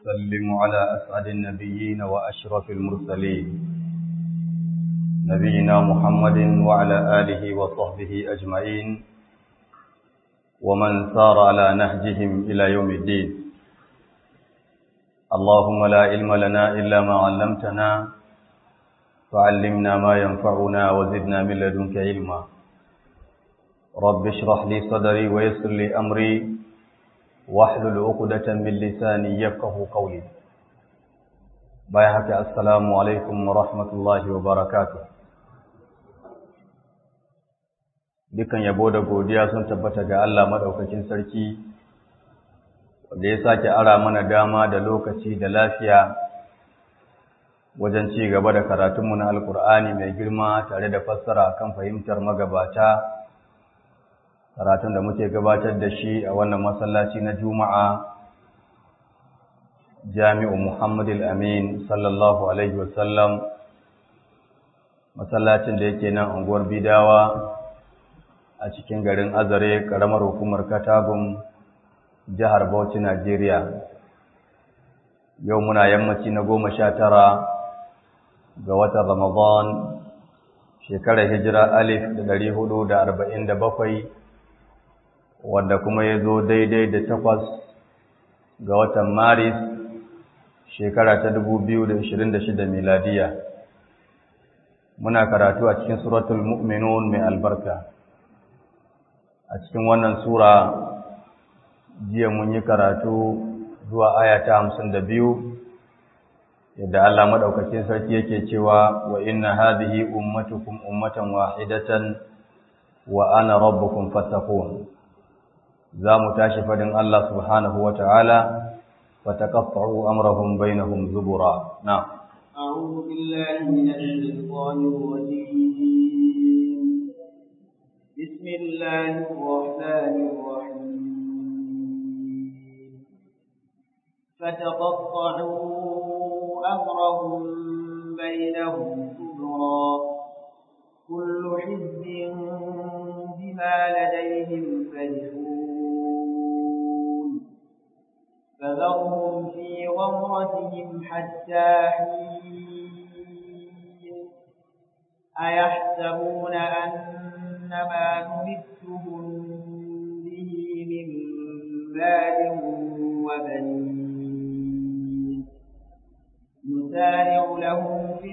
وأسلم على أسعد النبيين وأشرف المرسلين نبينا محمد وعلى آله وصحبه أجمعين ومن سار على نهجهم إلى يوم الدين اللهم لا علم لنا إلا ما علمتنا فعلمنا ما ينفعنا وزدنا من لدنك علما رب اشرح لي صدري ويسر لي أمري واحلل عقدة من لساني يفقه قولي بايحك السلام عليكم ورحمة الله وبركاته dukan yabo da godiya sun tabbata ga Allah madaukakin sarki wanda ya sake ara mana dama da lokaci da lafiya wajen ci gaba da karatunmu na alkur'ani mai girma tare da fassara kan fahimtar magabata karatun da muke gabatar da shi a wannan masallaci na juma'a jami'u muhammadu amin sallallahu alaihi wasallam masallacin da yake nan unguwar bidawa a cikin garin azare karamar hukumar katagun jihar bauchi najeriya yau muna yammaci na goma sha tara ga watan ramadan shekarar hijira alif da dari hudu da arba'in da bakwai wanda kuma ya zo daidai da takwas ga watan maris shekara ta dubu biyu da ashirin da shida miladiya muna karatu a cikin suratul mu'minun mai albarka a cikin wannan sura jiya mun yi karatu zuwa aya ta hamsin da biyu yadda Allah maɗaukakin sarki yake cewa wa inna hadhihi ummatukum ummatan wahidatan wa ana rabbukum fattaqun za mu tashi fadin Allah subhanahu wa ta'ala wa taqatta'u amrahum bainahum zubura na أعوذ بالله من الشيطان الرجيم بسم الله الرحمن الرحيم فتقطعوا أمرهم بينهم زبرا كل حزب بما لديهم فرحون فذرهم في غمرتهم حتى حين أيحسبون أن ما نمدهم به من مال وبنين نسارع لهم في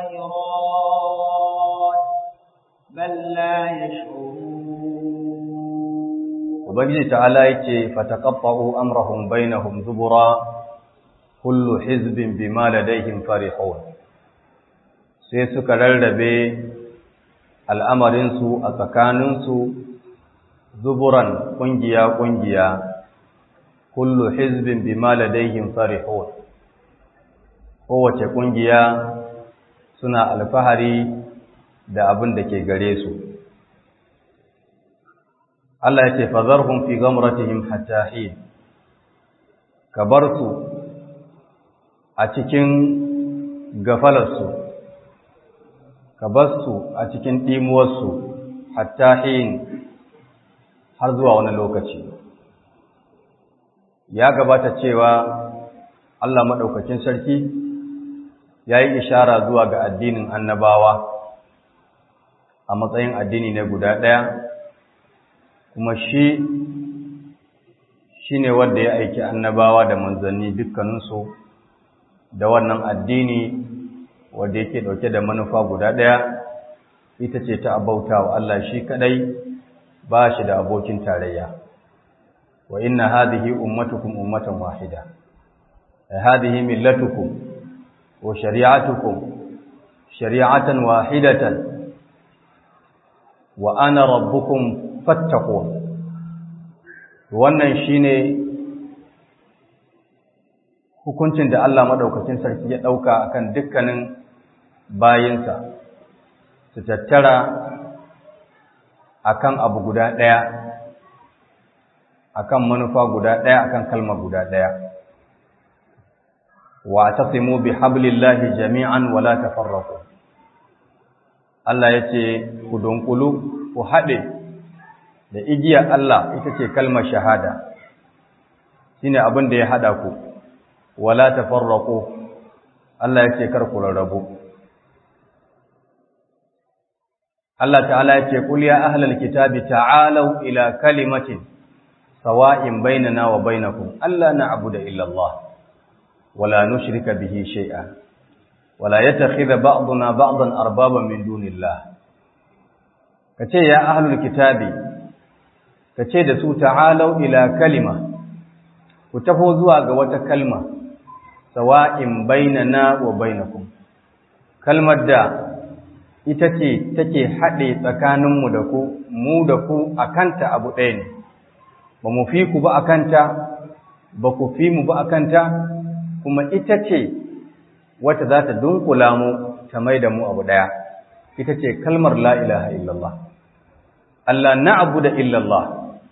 الخيرات بل لا يشعرون Ubangiji ta'ala yake fataqaffa'u amrahum bainahum zubura kullu hizbin bima ladayhim farihun sai suka rarrabe al'amarin su a tsakanin su zuburan kungiya kungiya kullu hizbin bima ladayhim farihun kowace kungiya suna alfahari da abin da ke gare su Allah ya ce fazarhum fi gamratihim hatta hin ka bar su a cikin gafalarsu ka bar su a cikin ɗimuwarsu hatta hin har zuwa wani lokaci ya gabata cewa Allah maɗaukakin sarki ya yi ishara zuwa ga addinin annabawa a matsayin addini ne guda ɗaya kuma shi shi ne wanda ya aiki annabawa da manzanni dukkaninsu da wannan addini wanda yake ɗauke da manufa guda ɗaya ita ce ta abauta wa Allah shi kaɗai ba shi da abokin tarayya wa inna hadhihi ummatukum ummatan wahida hadhihi millatukum wa shari'atukum shari'atan wahidatan wa ana rabbukum fattaqun wannan shine hukuncin da Allah madaukakin sarki ya dauka akan dukkanin bayinsa su tattara akan abu guda daya akan manufa guda daya akan kalma guda daya wa tasimu bihablillahi jami'an wala tafarraqu Allah yace ku dunkulu ku hade da igiyar Allah ita ce kalmar shahada shine abin da ya hada ku wala tafarraqu Allah ya ce kar ku rarrabu Allah ta'ala ya ce qul ya ahlal kitabi ta'alu ila kalimatin sawa'in bainana wa bainakum alla na'budu illa Allah wala nushrika bihi shay'a wala yattakhidha ba'duna ba'dan arbaban min dunillah kace ya ahlul kitabi kace da su ta'alu ila kalima ku taho zuwa ga wata kalma sawa'in bainana wa bainakum kalmar da ita ce take haɗe tsakaninmu da ku mu da ku akanta abu ɗaya ne ba mu fi ku ba akanta ba ku fi mu ba akanta kuma ita ce wata za ta dunkula mu ta mai da mu abu ɗaya ita ce kalmar la ilaha illallah Allah na abu da illallah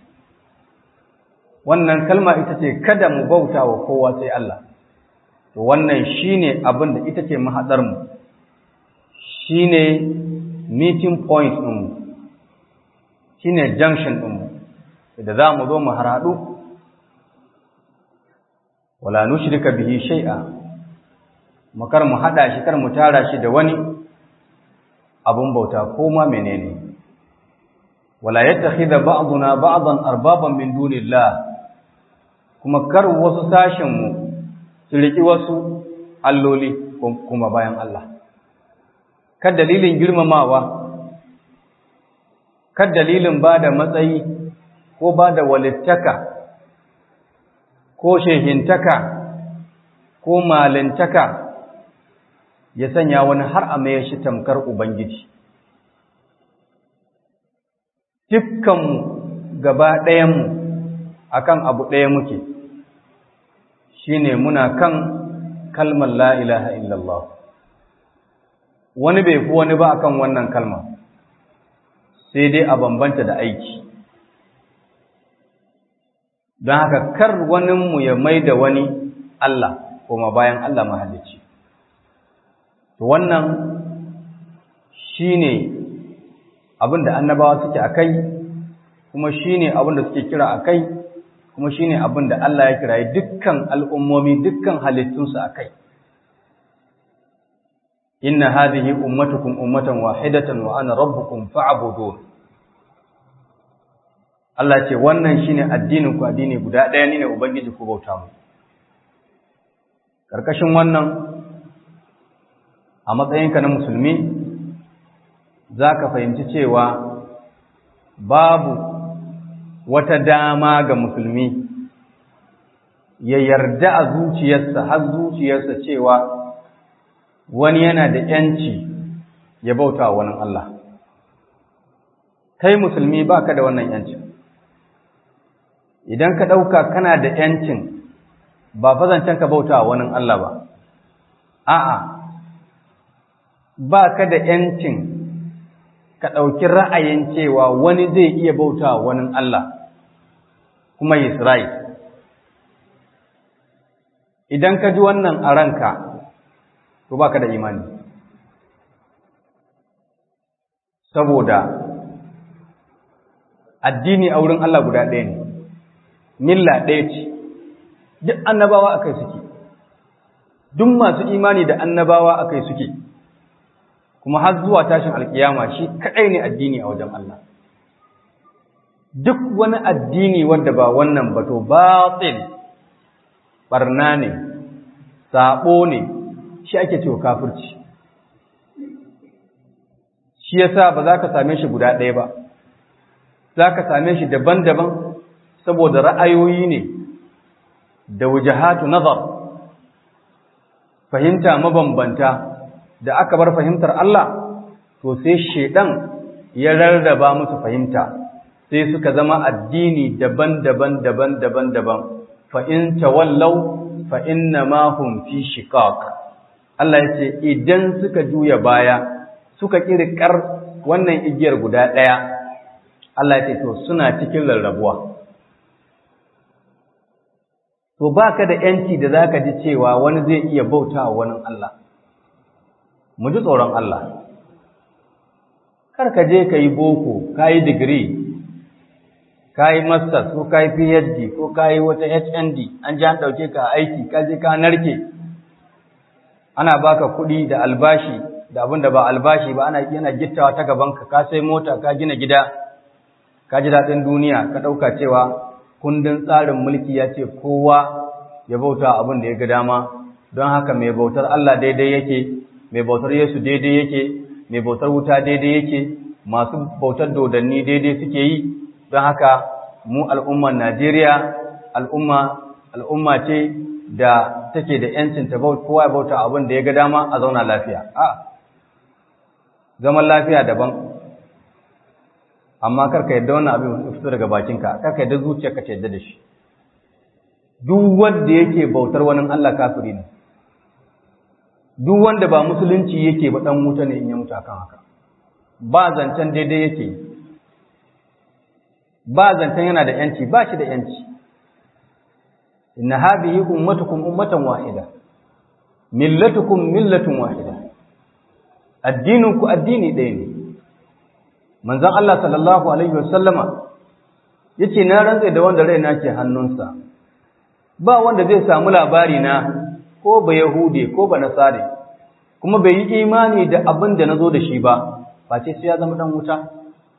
wannan kalma ita ce kada mu bauta wa kowa sai Allah to wannan shine abin da ita ce mahadar mu shine meeting point din mu shine junction din mu da za mu zo mu haradu wala nushrika bihi shay'a makar mu hada shi kar mu tara shi da wani abun bauta ko ma menene wala yattakhidha ba'duna ba'dan arbaban min dunillah kuma kar wasu sashenmu su riƙi wasu alloli kuma bayan Allah. Kad dalilin girmamawa, kad dalilin ba da matsayi ko ba da walittaka ko shehintaka ko malintaka ya sanya wani har a mai shi tamkar Ubangiji. Dukkanmu gaba ɗayanmu akan abu ɗaya muke. shine muna kan kalmar la ilaha illallah wani bai fi wani ba akan wannan kalma sai dai a bambanta da aiki don haka kar waninmu ya mai da wani Allah kuma bayan Allah mahalicci to wannan shine abin da annabawa suke akai kuma shine abin da suke kira akai kuma shine abin da Allah ya kirayi dukkan al'ummomi dukkan halittunsu a kai. Inna hadhihi ummatukum ummatan wahidatan wa ana rabbukum fa'budun. Allah ce wannan shine addinin ku addini guda ɗaya ne ubangiji ku bauta mu. Karkashin wannan a matsayinka na musulmi zaka fahimci cewa babu wata dama ga musulmi ya yarda a zuciyarsa har zuciyarsa cewa wani yana da ‘yanci ya bauta wa wani Allah. Kai musulmi ba ka da wannan ‘yancin. Idan ka ɗauka kana da ‘yancin ba fazancen ka bauta wa wani Allah ba, a'a, ba ka da ‘yancin ka ɗauki ra'ayin cewa wani zai iya bauta wa wani Allah. kuma Isra'il. Idan ka ji wannan a ranka, to ba ka da imani. Saboda addini a wurin Allah guda ɗaya ne, milla ɗaya ce, duk annabawa a kai suke, duk masu imani da annabawa a kai suke, kuma har zuwa tashin alkiyama shi kaɗai ne addini a wajen Allah. duk wani addini wanda ba wannan ba to batil barna ne sabo ne shi ake cewa kafirci shi yasa ba za ka same shi guda ɗaya ba za ka same shi daban-daban saboda ra'ayoyi ne da wujahatu nazar fahimta mabambanta da aka bar fahimtar Allah to sai shedan ya rarraba musu fahimta sai suka zama addini daban-daban daban-daban daban fa in tawallaw fa inna ma hum fi shiqaq Allah ya ce idan suka juya baya suka kirkar wannan igiyar guda daya Allah ya ce to suna cikin rarrabuwa to baka da yanci da zaka ji cewa wani zai iya bautawa wani Allah mu ji tsoron Allah kar ka je ka yi boko ka yi digiri ka yi masters ko ka yi phd ko ka yi wata hnd an ji an ɗauke ka aiki ka je ka narke ana baka kuɗi da albashi da abin da ba albashi ba ana yana gittawa ta gabanka ka sai mota ka gina gida ka ji daɗin duniya ka ɗauka cewa kundin tsarin mulki ya ce kowa ya bauta abin da ya ga dama don haka mai bautar Allah daidai yake mai bautar Yesu daidai yake mai bautar wuta daidai yake masu bautar dodanni daidai suke yi don haka mu al'ummar Najeriya al'umma al'umma ce da take da yancin ta bauta kowa ya bauta abin da ya ga dama a zauna lafiya a zaman lafiya daban amma karka yadda wannan abin ya fito daga bakinka karka yadda zuciyarka ta yadda da shi duk wanda yake bautar wani Allah kafiri ne duk wanda ba musulunci yake ba dan wuta ne in ya mutu akan haka ba zancen daidai yake ba zancen yana da yanci ba shi da yanci inna hadhihi ummatukum ummatan wahida millatukum millatun wahida addinin ku addini ɗaya ne manzon Allah sallallahu alaihi wasallama yace na rantsa da wanda raina ke hannunsa ba wanda zai samu labari na ko ba yahude ko ba nasare kuma bai yi imani da abin da nazo da shi ba face sai ya zama dan wuta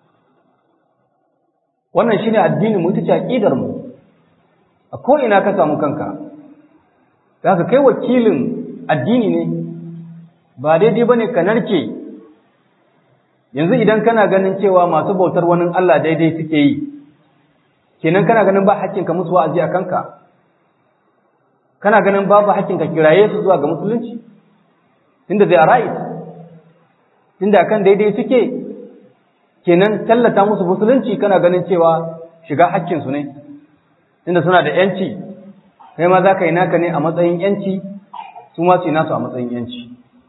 wannan shine addinin mu tace aqidar mu a ko ina ka samu kanka zaka kai wakilin addini ne ba daidai bane ka narke yanzu idan kana ganin cewa masu bautar wani Allah daidai suke yi kenan kana ganin ba hakkin ka musu wa'azi a kanka kana ganin babu hakkin ka kiraye su zuwa ga musulunci tunda they are right tunda kan daidai suke kenan tallata musu musulunci kana ganin cewa shiga hakkin su ne tunda suna da yanci kai ma za ka yi naka ne a matsayin yanci su ma su yi nasu a matsayin yanci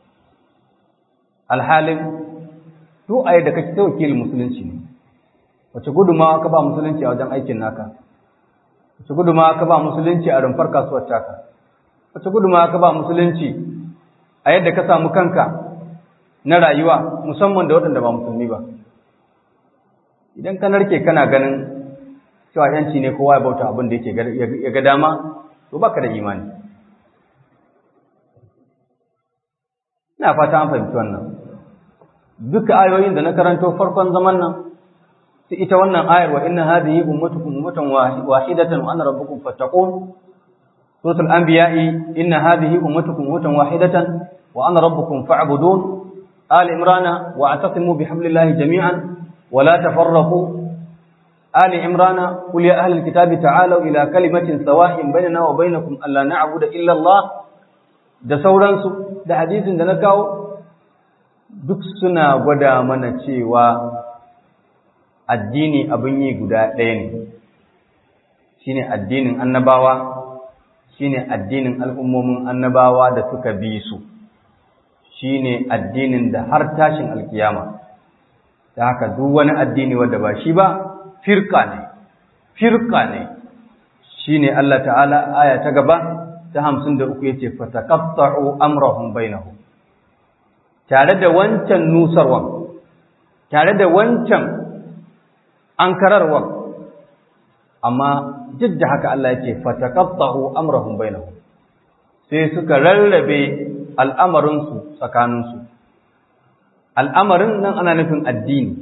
alhalin duk a yadda kake ta wakilin musulunci ne wace gudumawa ka ba musulunci a wajen aikin naka wace gudumawa ka ba musulunci a rumfar kasuwar taka wace gudumawa ka ba musulunci a yadda ka samu kanka na rayuwa musamman da waɗanda ba musulmi ba idan ka narke kana ganin cewa yanci ne kowa ya bauta abin da yake ya ga dama to baka da imani ina fata an fahimci wannan duka ayoyin da na karanto farkon zaman nan sai ita wannan ayar wa inna hadhihi ummatukum ummatan wahidatan wa ana rabbukum fattaqun suratul anbiya'i inna hadhihi ummatukum ummatan wahidatan wa ana rabbukum fa'budun ali imrana wa atasimu bihablillahi jami'an wa la tafarraqu ali imrana qul ya ahli alkitabi ta'alu ila kalimatin sawa'in bainana wa bainakum alla na'budu illa allah da sauransu da hadisin da na kawo duk suna gwada mana cewa addini abin yi guda ɗaya ne shi ne addinin annabawa shi ne addinin al'ummomin annabawa da suka bi su shi ne addinin da har tashin alkiyama ta haka duk wani addini wadda ba shi ba firka ne firka ne shi ne Allah ta'ala aya ta gaba ta hamsin da uku ya ce fatakatta'u amrahum bainahum tare da wancan nusarwan tare da wancan ankararwan amma duk da haka Allah ya ce fataqattahu amrahum bainahum sai suka rarrabe al'amarinsu tsakaninsu al'amarin nan ana nufin addini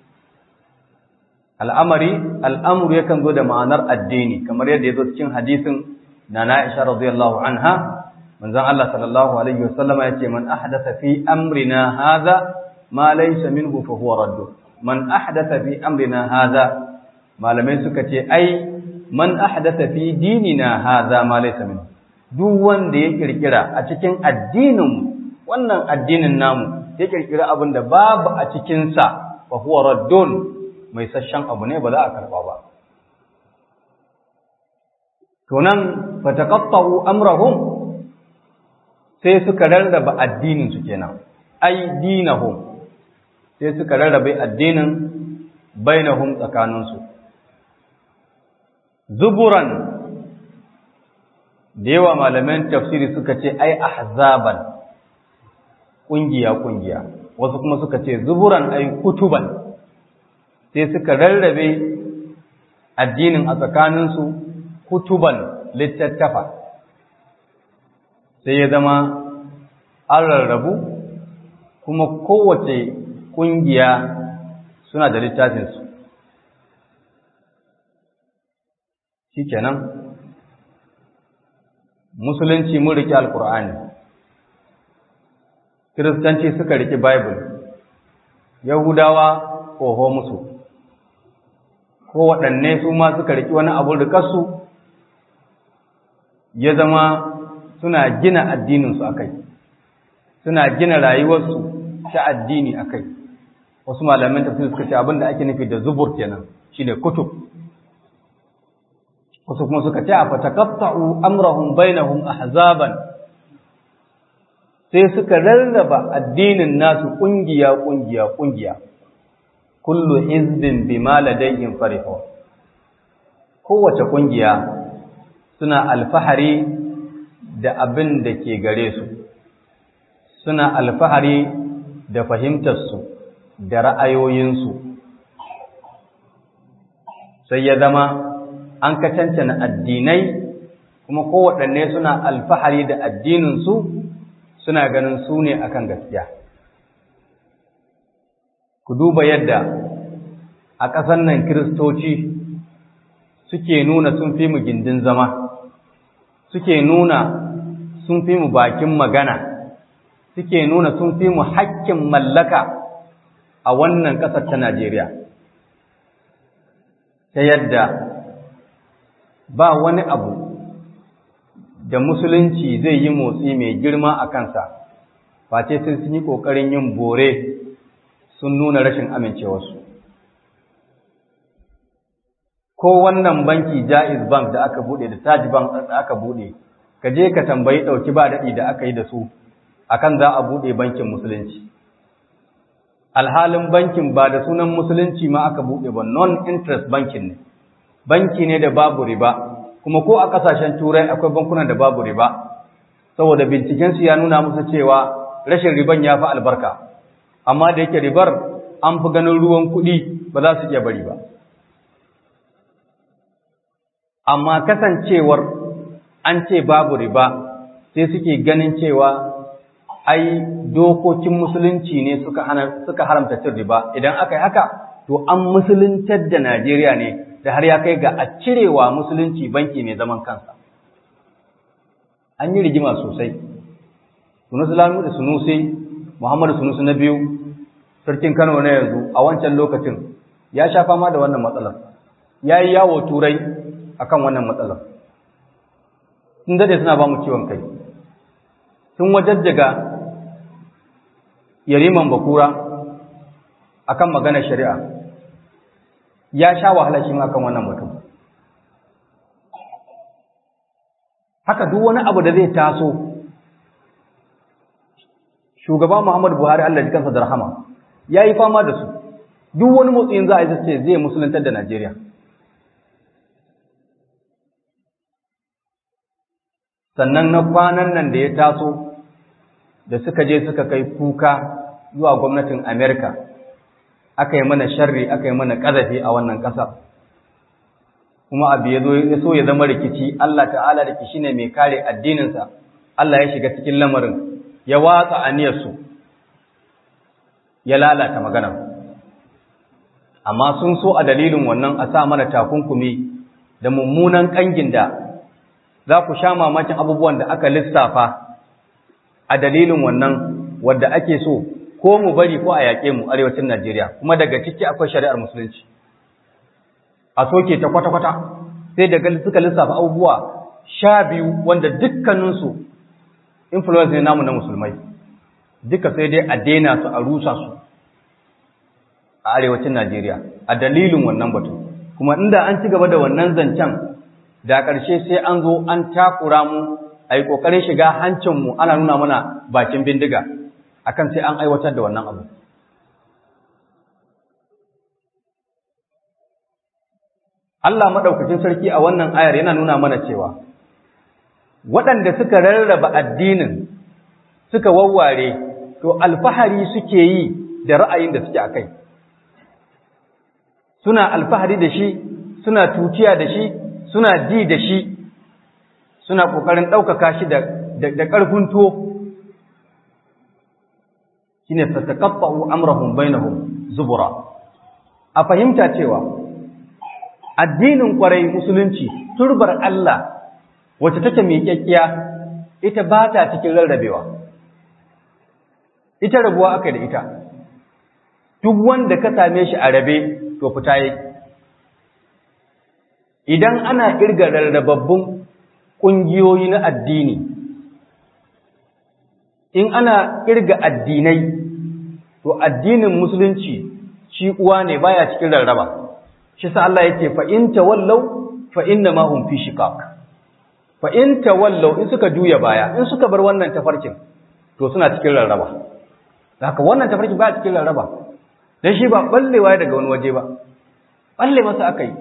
al'amari al'amuru yakan zo da ma'anar addini kamar yadda ya zo cikin hadisin na Aisha radiyallahu anha manzon Allah sallallahu alaihi wasallama yace man ahdatha fi amrina hadha ma laysa minhu fa huwa radd man ahdatha fi amrina hadha malamai suka ce ai man ahdatha fi dinina hadha ma laysa minhu duk wanda ya kirkira a cikin addinin wannan addinin namu ya kirkira abin da babu a cikin sa fa huwa raddun mai sashen abu ne ba za a karba ba to nan fataqatta'u amrahum sai suka rarraba addinin su kenan ai dinahum sai suka rarrabe addinin bainahum tsakanin su zuburan da yawa malaman tafsiri suka ce ai ahzaban kungiya kungiya wasu kuma suka ce zuburan ai kutuban sai suka rarrabe addinin a tsakaninsu kutuban littattafa sai ya zama an rarrabu kuma kowace ƙungiya suna da littafinsu shi kenan musulunci mun riƙe alƙur'ani kiristanci suka riƙe bible yahudawa oho musu ko waɗanne su ma suka riƙi wani abun rikarsu ya zama suna gina addininsu a kai suna gina rayuwarsu ta addini a kai wasu malamin tafsir suka ce abin da ake nufi da zubur kenan shine kutub wasu kuma suka ce a fatakatta'u amrahum bainahum ahzaban sai suka rarraba addinin nasu kungiya kungiya kungiya kullu hizbin bima ladayhim farihun kowace kungiya suna alfahari da abin da ke gare su suna alfahari da fahimtarsu da ra'ayoyinsu sai ya zama an ka cancana addinai kuma kowaɗanne suna alfahari da addininsu suna ganin su ne akan gaskiya ku duba yadda a ƙasar nan kiristoci suke nuna sun fi mu gindin zama suke nuna sun fi mu bakin magana suke nuna sun fi mu hakkin mallaka a wannan ƙasar ta Najeriya ta yadda ba wani abu da musulunci zai yi motsi mai girma a kansa face sai sun yi ƙoƙarin yin bore sun nuna rashin amincewarsu ko wannan banki jaiz bank da aka bude da taj bank da aka bude ka je ka tambayi dauki ba dadi da aka yi da su akan za a bude bankin musulunci alhalin bankin ba da sunan musulunci ma aka bude ba non interest bankin ne banki ne da babu riba kuma ko a kasashen turai akwai bankunan da babu riba saboda binciken su ya nuna musu cewa rashin riban ya fi albarka amma da yake ribar an fi ganin ruwan kuɗi ba za su iya bari ba amma kasancewar an ce babu riba sai suke ganin cewa ai dokokin musulunci ne suka hana suka haramta cin riba idan aka yi haka to an musuluntar da Najeriya ne da har ya kai ga a cirewa musulunci banki mai zaman kansa an yi rigima sosai Sunusi Lamu da Sunusi Muhammadu Sunusi na biyu sarkin Kano na yanzu a wancan lokacin ya sha fama da wannan matsalar ya yi yawo turai akan wannan matsalar sun dade suna ba mu ciwon kai sun wajajjaga yariman bakura akan maganar shari'a ya sha wahala shi ma akan wannan mutum haka duk wani abu da zai taso shugaba Muhammadu Buhari Allah ji kansa da rahama ya yi fama da su duk wani motsin za a yi ce zai musulantar da Najeriya sannan na kwanan nan da ya taso da suka je suka kai kuka zuwa gwamnatin Amerika aka yi mana sharri aka yi mana ƙazafi a wannan ƙasar kuma abu ya so ya zama rikici Allah ta'ala da shi ne mai kare addininsa Allah ya shiga cikin lamarin ya watsa aniyarsu ya lalata maganar amma sun so a dalilin wannan a sa mana takunkumi da mummunan ƙangin da za ku sha mamakin abubuwan da aka lissafa a dalilin wannan wadda ake so ko mu bari ko a yaƙe mu arewacin Najeriya kuma daga ciki akwai shari'ar musulunci a soke ta kwata-kwata sai daga suka lissafa abubuwa sha biyu wanda dukkaninsu influence ne namu na musulmai duka sai dai a daina su a rusa su a arewacin Najeriya a dalilin wannan batu kuma inda an ci gaba da wannan zancen da ƙarshe sai an zo an takura mu a yi ƙoƙarin shiga hancinmu ana nuna mana bakin bindiga akan sai an aiwatar da wannan abu Allah maɗaukacin sarki a wannan ayar yana nuna mana cewa waɗanda suka rarraba addinin suka wawware to alfahari suke yi da ra'ayin da suke a kai suna alfahari da shi suna tutiya da shi suna ji da shi suna ƙoƙarin ɗaukaka shi da ƙarfin tuwo shi ne fatakaffa'u amrahum bainahum zubura a fahimta cewa addinin ƙwarai musulunci turbar Allah wacce take mai kyakkiya ita ba ta cikin rarrabewa ita rabuwa aka da ita duk wanda ka same shi a rabe to fita yake idan ana kirga rarrababbun ƙungiyoyi na addini in ana kirga addinai to addinin musulunci shi uwa ne baya cikin rarraba shi sa Allah yake fa in tawallaw fa inna ma hum fi shiqaq fa in tawallaw in suka juya baya in suka bar wannan tafarkin to suna cikin rarraba haka wannan tafarkin baya cikin rarraba dan shi ba ballewa daga wani waje ba balle masa akai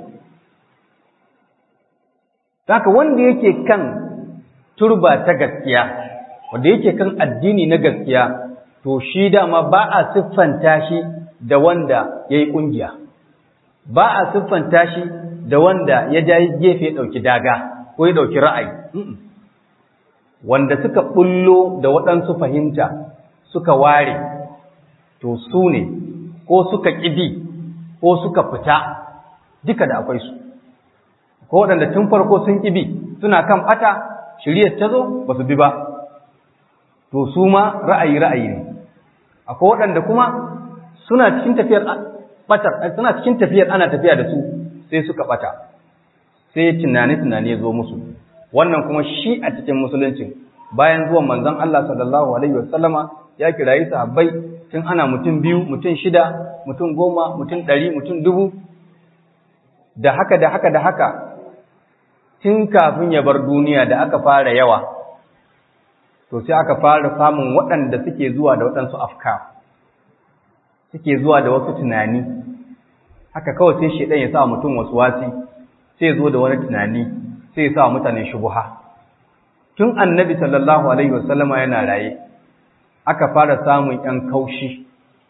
haka wanda yake kan turba ta gaskiya wanda yake kan addini na gaskiya to shi dama ba a siffanta shi da wanda ya yi ƙungiya ba a siffanta shi da wanda ya ja gefe ya ɗauki daga ko ya ɗauki ra'ayi wanda suka ɓullo da waɗansu fahimta suka ware to su ne ko suka ƙibi ko suka fita duka da akwai su ko waɗanda tun farko sun ƙibi suna kan ɓata shiriyar ta zo ba su bi ba to su ma ra'ayi ra'ayi ne akwai waɗanda kuma suna cikin tafiyar batar suna cikin tafiyar ana tafiya da su sai suka bata sai tunani tunani ya zo musu wannan kuma shi a cikin musulunci bayan zuwan manzon Allah sallallahu alaihi wasallama ya kirayi sahabbai tun ana mutum biyu mutum shida mutum goma mutum ɗari mutum dubu da haka da haka da haka tun kafin ya bar duniya da aka fara yawa to sai aka fara samun waɗanda suke zuwa da waɗansu afkar suke zuwa da wasu tunani haka kawai sai shedan ya sa mutum wasu wasi sai zo da wani tunani sai ya sa mutane shubuha tun annabi sallallahu alaihi wasallama yana raye aka fara samun yan kaushi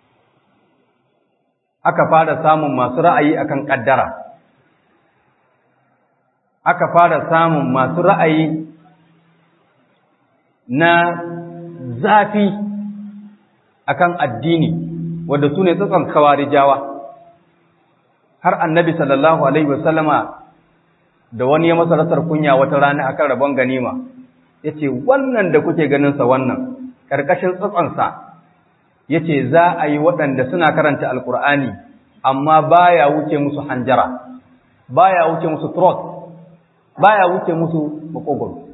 aka fara samun masu ra'ayi akan kaddara aka fara samun masu ra'ayi na zafi akan addini wanda su ne tsatson kawarijawa har annabi sallallahu alaihi wasallama da wani ya masa rasar kunya wata rana akan rabon ganima ya ce wannan da kuke ganinsa wannan ƙarƙashin tsatsonsa ya ce za a yi waɗanda suna karanta alƙur'ani amma baya wuce musu hanjara baya wuce musu throat baya wuce musu makogoro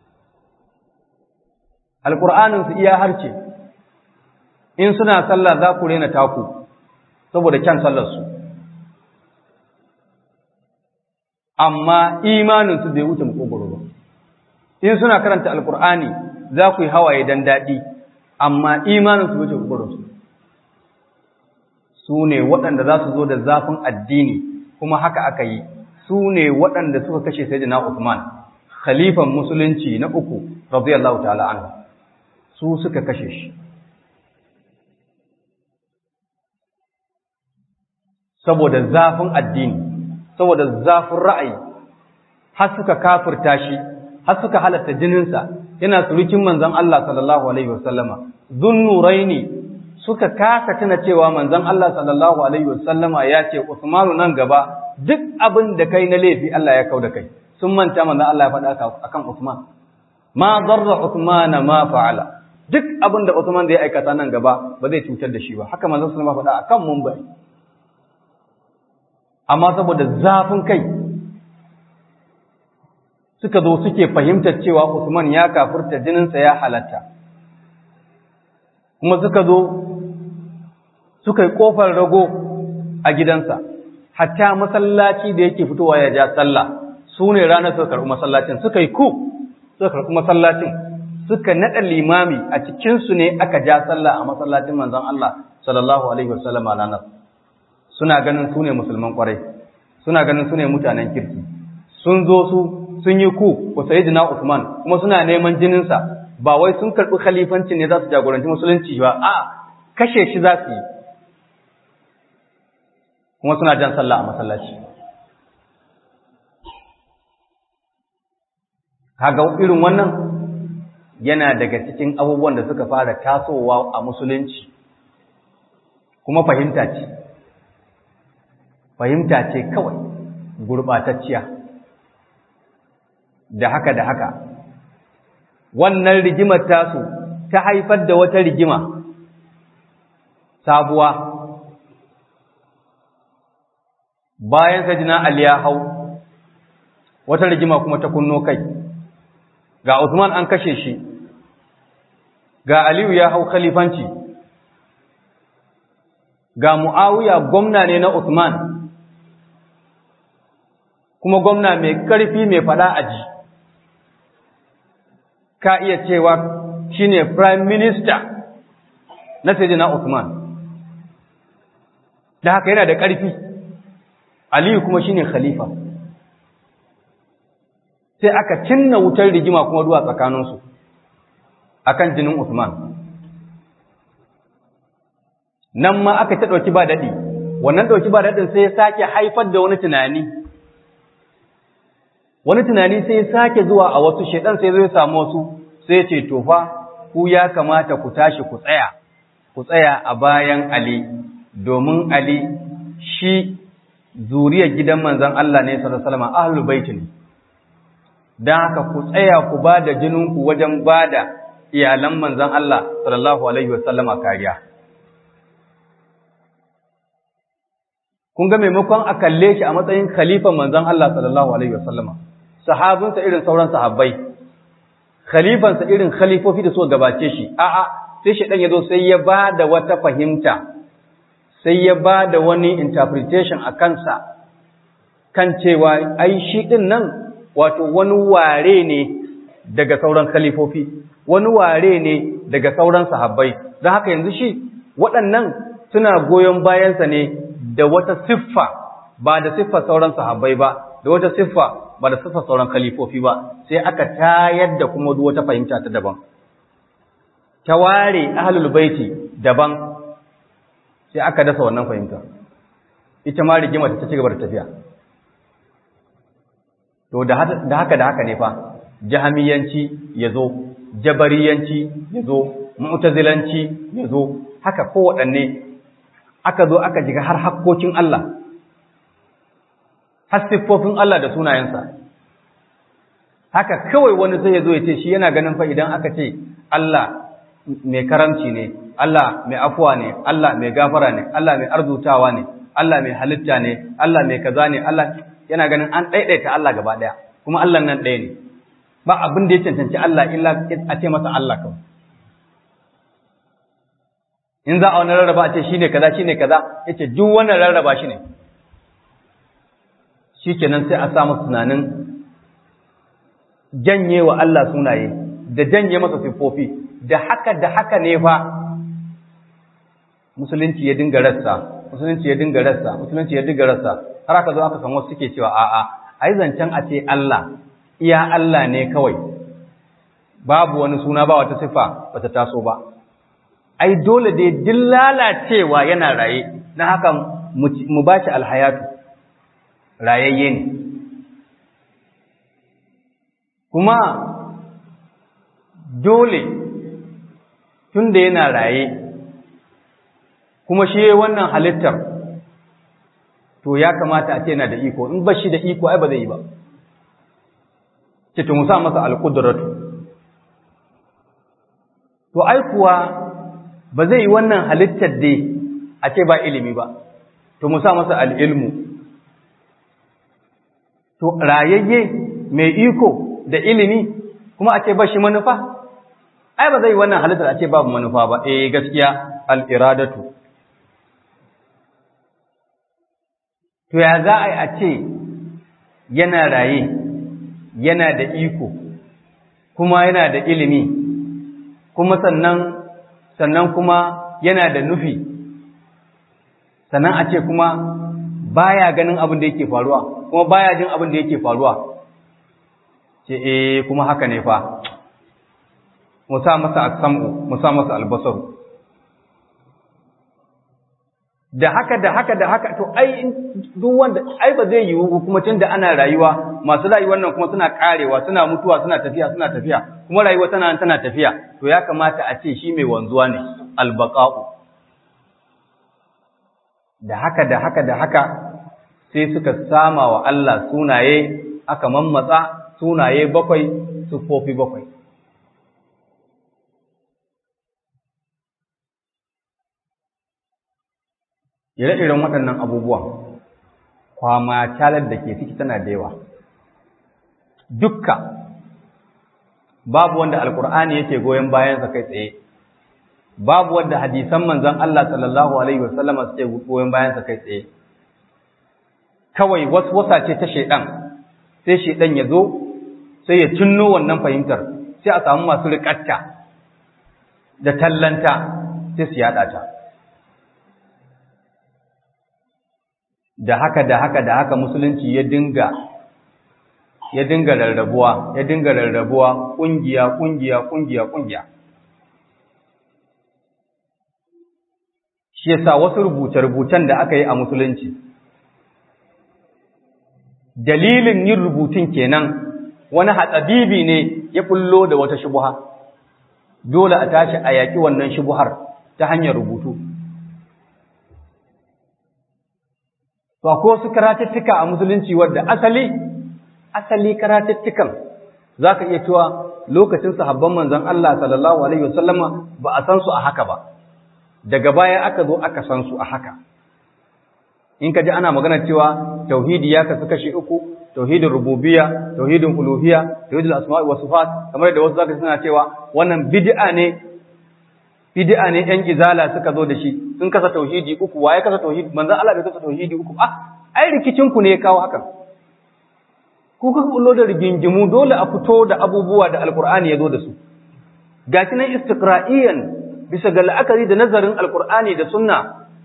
alƙur'aninsu iya harce in suna sallah za ku rena taku saboda kyan sallarsu amma imaninsu bai wuce makogoro ba in suna karanta alkur'ani za ku yi hawaye dan daɗi amma imaninsu wuce makogoronsu su ne waɗanda za su zo da zafin addini kuma haka aka yi su ne waɗanda suka kashe sayyidina Uthman khalifan musulunci na uku radiyallahu ta'ala anhu su suka kashe shi saboda zafin addini saboda zafin ra'ayi har suka kafirta shi har suka halatta jininsa yana surukin manzon Allah sallallahu alaihi wasallama zunnuraini suka kasa tuna cewa manzon Allah sallallahu alaihi wasallama ya ce Usmanu nan gaba duk abin da kai na laifi Allah ya kau da kai sun manta manzon Allah ya faɗa akan Usman ma darra Usman ma fa'ala duk abin da Usman zai aikata nan gaba ba zai cutar da shi ba haka manzon sallallahu alaihi wasallam faɗa akan munbari amma saboda zafin kai suka zo suke fahimtar cewa Usman ya kafurta jininsa ya halatta kuma suka zo suka yi ƙofar rago a gidansa hatta masallaci da yake fitowa ya ja sallah su ne ranar suka karɓi masallacin suka yi ku suka karɓi masallacin suka naɗa limami a cikinsu ne aka ja sallah a masallacin manzon Allah sallallahu alaihi wasallam a ranar suna ganin su ne musulman ƙwarai suna ganin su ne mutanen kirki sun zo su sun yi ku wa sayyidina Usman kuma suna neman jininsa ba wai sun karɓi khalifancin ne za su jagoranci musulunci ba a kashe shi za su yi kuma suna jan sallah a masallaci kaga irin wannan yana daga cikin abubuwan da suka fara tasowa a musulunci kuma fahimta ce fahimta ce kawai gurɓatacciya da haka da haka wannan rigimar tasu ta haifar da wata rigima sabuwa bayan sajina Ali ya hau wata rigima kuma ta kunno kai ga Usman an kashe shi ga Aliyu ya hau khalifanci ga Muawiya gwamna ne na Usman kuma gwamna mai ƙarfi mai fada aji ka iya cewa shine prime minister na Sayyidina Usman da haka yana da ƙarfi Aliyu kuma shine khalifa sai aka cinna wutar rigima kuma duwa tsakaninsu akan jinin Usman nan ma aka ta ɗauki ba daɗi wannan ɗauki ba daɗin sai ya sake haifar da wani tunani wani tunani sai ya sake zuwa a wasu shaidan sai zai samu wasu sai ce to fa ku ya kamata ku tashi ku tsaya ku tsaya a bayan Ali domin Ali shi zuriyar gidan manzon Allah ne sallallahu alaihi wasallam ahlul bait ne dan haka ku tsaya ku bada jininku wajen bada iyalan manzon Allah sallallahu alaihi wasallama kariya kun ga maimakon a kalle shi a matsayin khalifan manzon Allah sallallahu alaihi wasallama sahabinsa irin sauran sahabbai khalifansa irin khalifofi da suka gabace shi a'a sai shedan yazo sai ya bada wata fahimta sai ya bada wani interpretation a kansa kan cewa ai shi din nan wato wani ware ne daga sauran khalifofi wani ware ne daga sauran sahabbai don haka yanzu shi waɗannan suna goyon bayansa ne da wata siffa ba da siffar sauran sahabbai ba da wata siffa ba da siffar sauran khalifofi ba sai aka tayar da kuma wata fahimta ta daban ta ware ahlul baiti daban sai aka dasa wannan fahimta ita ma rigima ta ci gaba da tafiya to da haka da haka ne fa jahamiyanci yazo jabariyanci yazo mu'tazilanci yazo haka kowaɗanne aka zo aka jiga har hakkokin Allah har siffofin Allah da sunayensa haka kawai wani sai ya zo ya ce shi yana ganin fa idan aka ce Allah mai karamci ne Allah mai afuwa ne Allah mai gafara ne Allah mai arzutawa ne Allah mai halitta ne Allah mai kaza ne Allah yana ganin an ɗaiɗaita Allah gaba ɗaya kuma Allah nan ɗaya ne ba abin da ya cancanci Allah illa a ce masa Allah kawai in za a wani rarraba a ce shi ne kaza shi ne kaza ya ce duk wannan rarraba shi ne shi kenan sai a samu tunanin janye wa Allah sunaye da janye masa siffofi da haka da haka ne fa musulunci ya dinga rassa musulunci ya dinga rassa musulunci ya dinga rassa har aka zo aka san wasu suke cewa a'a ai zancen a ce Allah iya Allah ne kawai babu wani suna ba wata siffa bata taso ba ai dole dai din lalacewa yana raye na haka mu ba shi alhayatu rayayye ne kuma dole tun da yana raye kuma shi wannan halittar to ya kamata a ce yana da iko in ba shi da iko ai ba zai yi ba ce to musa masa alƙudratu to ai kuwa ba zai yi wannan halittar dai a ce ba ilimi ba to musa masa al'ilmu to rayayye mai iko da ilimi kuma a ce ba shi manufa ai ba zai yi wannan halittar a ce babu manufa ba eh gaskiya al'iradatu to ya za a yi a ce yana raye yana da iko kuma yana da ilimi kuma sannan sannan kuma yana da nufi sannan a ce kuma baya ganin abin da yake faruwa kuma baya jin abin da yake faruwa ce eh kuma haka ne fa musa masa as-sam'u musa masa al-basaru da haka da haka da haka to ai duk wanda ai ba zai yiwu kuma tunda ana rayuwa masu rayuwar nan kuma suna karewa suna mutuwa suna tafiya suna tafiya kuma rayuwa tana tana tafiya to ya kamata a ce shi mai wanzuwa ne albaqa'u da haka da haka da haka sai suka sama wa Allah sunaye aka mammatsa sunaye bakwai sufofi bakwai ire-iren waɗannan abubuwan kwama calar da ke ciki tana da yawa dukka babu wanda alkur'ani yake goyon bayansa kai tsaye babu wanda hadisan manzon Allah sallallahu alaihi wasallama suke goyon bayansa kai tsaye kawai wasu wasa ce ta shaidan sai shaidan ya zo sai ya cinno wannan fahimtar sai a samu masu riƙatta da tallanta sai su yaɗa ta da haka da haka da haka musulunci ya dinga ya dinga rarrabuwa ya dinga rarrabuwa kungiya kungiya kungiya kungiya shi yasa wasu rubuce-rubucen da aka yi a musulunci dalilin yin rubutun kenan wani hatsabibi ne ya fullo da wata shubuha dole a tashi a yaƙi wannan shubuhar ta hanyar rubutu to ko su karatuttuka a musulunci wadda asali asali karatuttukan zaka iya cewa lokacin sahabban manzon Allah sallallahu alaihi wasallama ba a san su a haka ba daga baya aka zo aka san su a haka in ka ji ana magana cewa tauhidi ya kasu kashi uku tauhidin rububiyya tauhidin uluhiyya tauhidul asma'i was sifat kamar da wasu zaka suna cewa wannan bid'a ne bid'a ne ɗan izala suka zo da shi sun kasa tauhidi uku waye kasa tauhidi manzon Allah bai kasa tauhidi uku ah ai rikicin ku ne ya kawo hakan ku kuka bullo da rigingimu dole a fito da abubuwa da alqur'ani ya zo da su gashi nan istiqra'iyan bisa ga la'akari da nazarin alqur'ani da sunna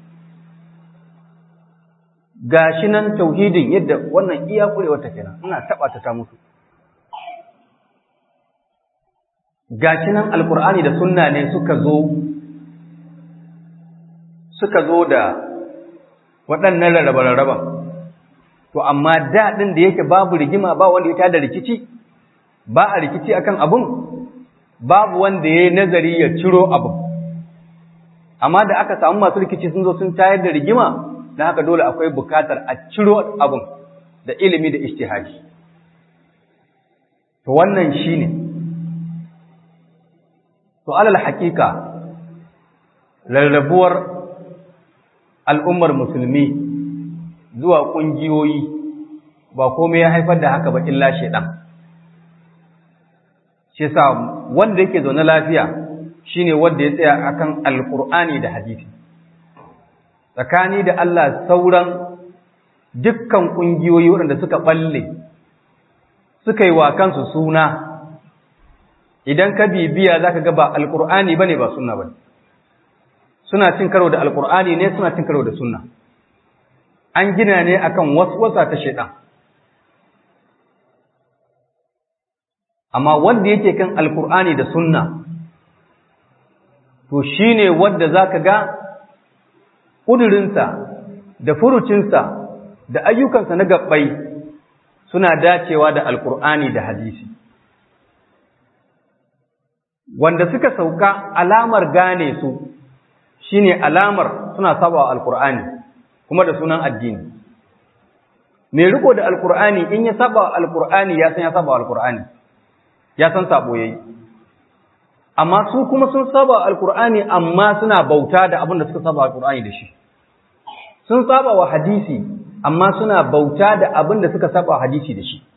gashi nan tauhidin yadda wannan iya kurewar ta kenan ina taba ta ta mutu gashi nan alkur'ani da sunna ne suka zo suka zo da waɗannan rarraba-rarraban to amma daɗin da yake babu rigima ba wanda ya tada rikici ba a rikici akan abun babu wanda ya yi nazari ya ciro abun amma da aka samu masu rikici sun zo sun tayar da rigima na haka dole akwai bukatar a ciro abun da ilimi da ishtihadi to wannan shine ne To alal haƙiƙa rarrabuwar al'ummar musulmi zuwa ƙungiyoyi ba komai ya haifar da haka ba illa shaiɗan. Shi sa wanda yake zaune lafiya shine wanda ya tsaya akan alƙur'ani da hadisi. Tsakani da Allah sauran dukkan ƙungiyoyi waɗanda suka ɓalle suka yi wa kansu suna idan ka bibiya za ka ga ba alƙur'ani ba ne ba sunna ba suna cin karo da alƙur'ani ne suna cin karo da sunna an gina ne akan wasa ta shaidan amma wanda yake kan alƙur'ani da sunna to shi ne wanda za ka ga ƙudurinsa da furucinsa da ayyukansa na gabbai suna dacewa da alƙur'ani da hadisi wanda suka sauka alamar gane su shine alamar suna saba alkur'ani kuma da sunan addini mai riko da alkur'ani in ya saba alkur'ani ya san ya saba alkur'ani ya san sabo yayi amma su kuma sun saba alkur'ani amma suna bauta da abin da suka saba alkur'ani da shi sun saba wa hadisi amma suna bauta da abin da suka saba hadisi da shi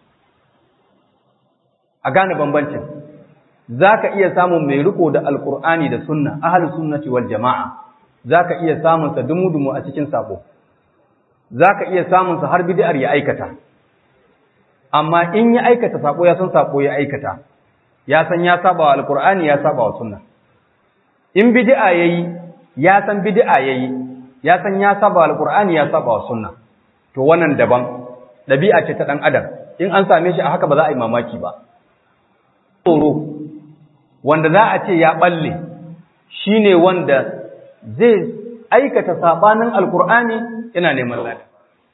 a gane bambancin za ka iya samun mai riko da alkur'ani da sunna ahalus sunnati wal jama'a za ka iya samunsa dumu-dumu a cikin sabo za ka iya samunsa har bid'ar ya aikata amma in ya aikata sabo ya san sabo ya aikata ya san ya saba wa alkur'ani ya saba wa sunna in bid'a yayi ya san bid'a yayi ya san ya saba wa alkur'ani ya saba wa sunna to wannan daban dabi'a ce ta dan adam in an same shi a haka ba za a yi mamaki ba tsoro wanda za a ce ya balle shi ne wanda zai aikata sabanin alqur'ani yana neman lada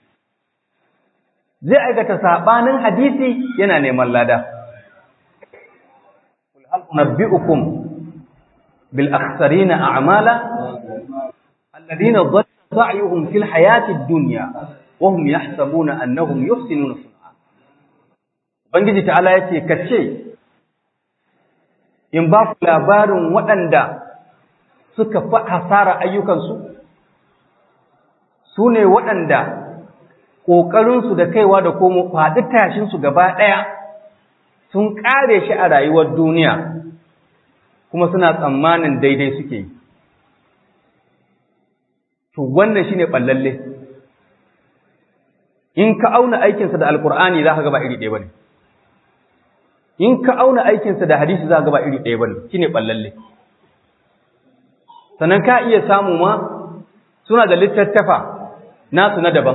zai aikata sabanin hadisi yana neman lada qul hal unabbiukum bil akhsarina a'mala alladhina dhalla sa'yuhum fil hayati ad-dunya wa hum yahsabuna annahum yuhsinuna sun'a ubangiji ta'ala yace kace in ba ku labarin waɗanda suka fi hasara ayyukansu su ne waɗanda ƙoƙarinsu da kaiwa da komo faɗi tashinsu gaba ɗaya sun ƙare shi a rayuwar duniya kuma suna tsammanin daidai suke yi to wannan shine ɓallalle in ka auna aikinsa da alkur'ani za ka gaba iri ɗaya ba ne in ka auna aikinsa da hadisi za ka gaba iri ɗaya ba ne shine ɓallalle sannan ka iya samu ma suna da littattafa nasu na daban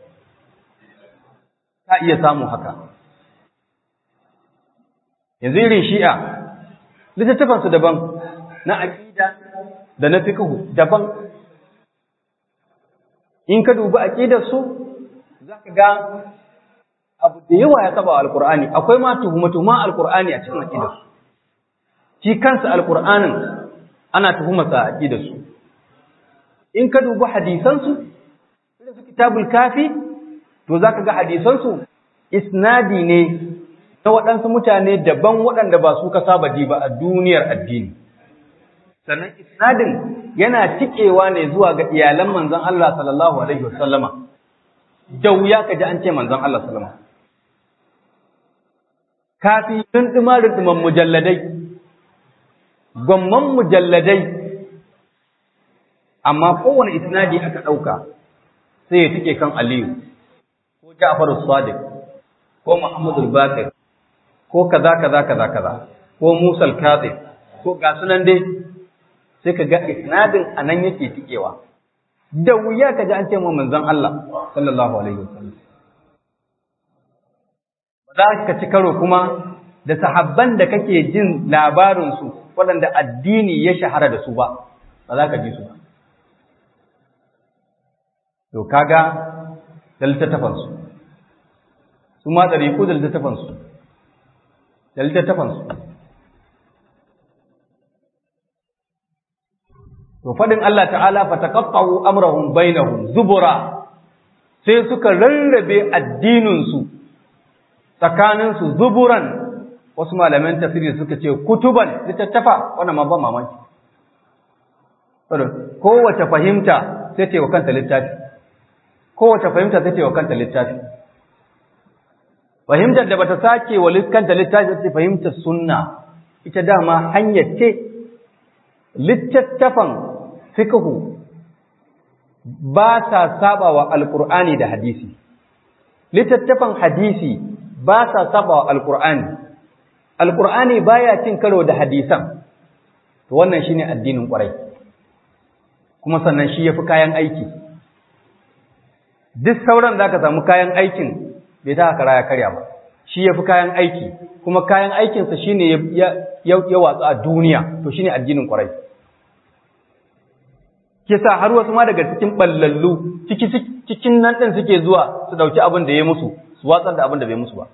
ka iya samu haka yanzu irin shi'a littattafansu daban na aƙida da na fikihu daban in ka dubi aƙidarsu za ka ga abu da yawa ya saba alkur'ani akwai ma tuhuma-tuhuma alkur'ani a cikin aƙidarsu shi kansa alkur'anin ana tuhumarsa a aƙidarsu in ka dubi hadisansu irin su kitabul kafi to za ka ga hadisansu isnadi ne na waɗansu mutane daban waɗanda ba su ka saba ji ba a duniyar addini sannan isnadin yana tikewa ne zuwa ga iyalan manzon Allah sallallahu alaihi wasallama da wuya ka ji an ce manzon Allah sallama kafi runduma runduman mujalladai gwamman mujalladai amma kowane isnadi aka ɗauka sai ya tike kan Aliyu ko Ja'far as-Sadiq ko Muhammad al-Baqir ko kaza kaza kaza kaza ko Musa al-Kazim ko ga sunan dai sai ka ga isnadin anan yake tikewa da wuya ka ji an ce mu manzon Allah sallallahu alaihi wasallam ba za ka ci karo kuma da sahabban da kake jin labarin su waɗanda addini ya shahara da su ba ba za ka ji su ba to kaga da littattafansu su ma ɗariƙu da littattafansu da littattafansu to faɗin Allah ta'ala fa taqatta'u amrahum bainahum zubura sai suka rarrabe addininsu tsakaninsu zuburan wasu malaman tafsiri suka ce kutuban littattafa wannan ma ba mamaki kowace fahimta sai ce wa kanta littafi kowace fahimta sai ce wa kanta littafi fahimtar da bata sake wa kanta littafi sai fahimtar sunna ita dama hanyar ce littattafan fiqhu ba sa saba wa alqur'ani da hadisi littattafan hadisi ba sa saba wa alqur'ani alqur'ani baya cin karo da hadisan to wannan shine addinin kwarai kuma sannan shi yafi kayan aiki duk sauran zaka samu kayan aikin bai ta kara ya karya ba shi yafi kayan aiki kuma kayan aikinsa shine ya ya watsa a duniya to shine addinin kwarai kisa har wasu ma daga cikin ballallu cikin nan ɗin suke zuwa su ɗauki abin da ya musu su watsar da abin da bai musu ba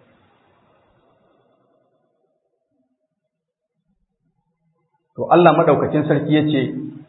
to Allah maɗaukacin sarki ya ce